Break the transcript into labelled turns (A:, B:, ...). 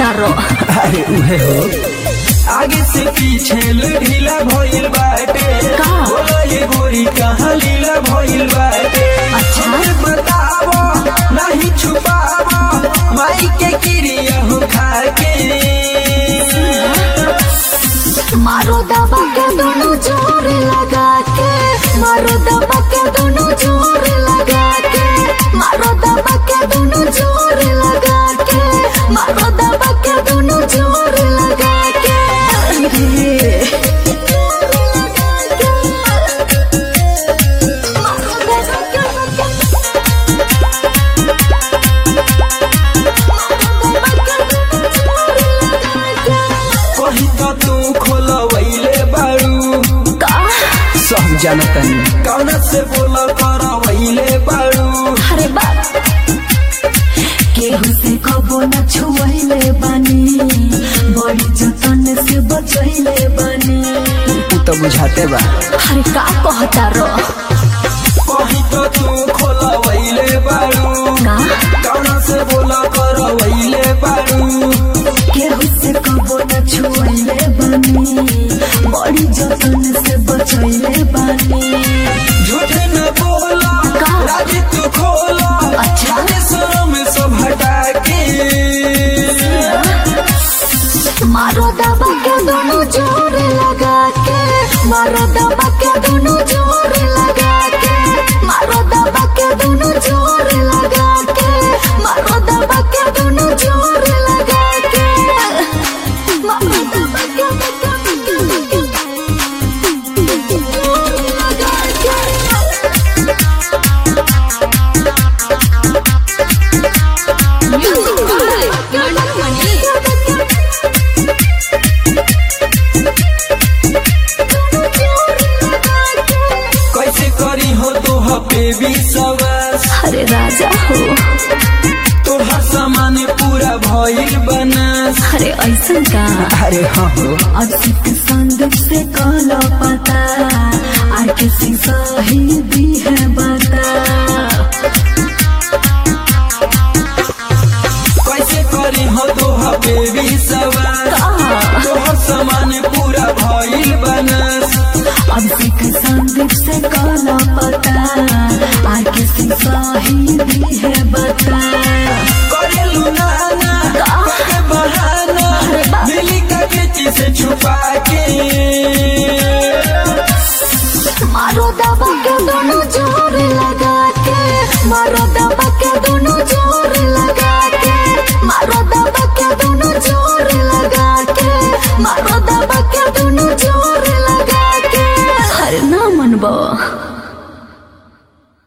A: कहता रो
B: अरे उहे हो आगे से पीछे ढीला भइल बाटे
A: का?
B: बोला ये गोरी कहाँ लीला भइल बाटे
A: अच्छा।
B: हमें बतावो नहीं छुपावो माई के क्रिया हो खाके
A: मारो दबा के दोनों जोर लगा के मारो दबा के दोनों जोर लगा के मारो दबा के दोनों जोर लगा के मारो दबा के दोनों जोर लगा के मारो दबा के
B: कहीं तो तू खोलवैले बाड़ू
A: का
B: सब जानतन कौन से बोल करवैले बाड़ू
A: अरे बाप केहू से कबो न छुआइले बानी बड़ी जतन से बचैले बानी
B: तू तो बुझाते बा
A: अरे का कहता रो
B: कहीं तो तू खोलवैले बाड़ू
A: का
B: कौन से बोल करवैले बाड़ू
A: केहू से कबो न छुआइले बानी बड़ी जतन से बचैले बानी
B: झूठ न बोला
A: का?
B: राजी तू खोला
A: अच्छा।
B: जाने शर्म सब हटा के
A: मारो दबा के दोनों जोर लगा के मारो दबा के दोनों जोर लगा के मारो दबा के दोनों जोर लगा के मारो दबा के दोनों जोर लगा के मारो दबा के जोर लगा के
B: कैसे करी हो तो बेबी सवास
A: अरे राजा हो
B: तोहर सामान पूरा भइल बनास
A: अरे ऐसा का
B: अरे हाँ हो
A: अब सिख संदूक से काला पता आर किसी सही भी है बता
B: कैसे करी हो तो बेबी सवास तोहर सामान पूरा भइल बनास
A: अब सिख संदूक से काला पता आर किसी सही भी है बता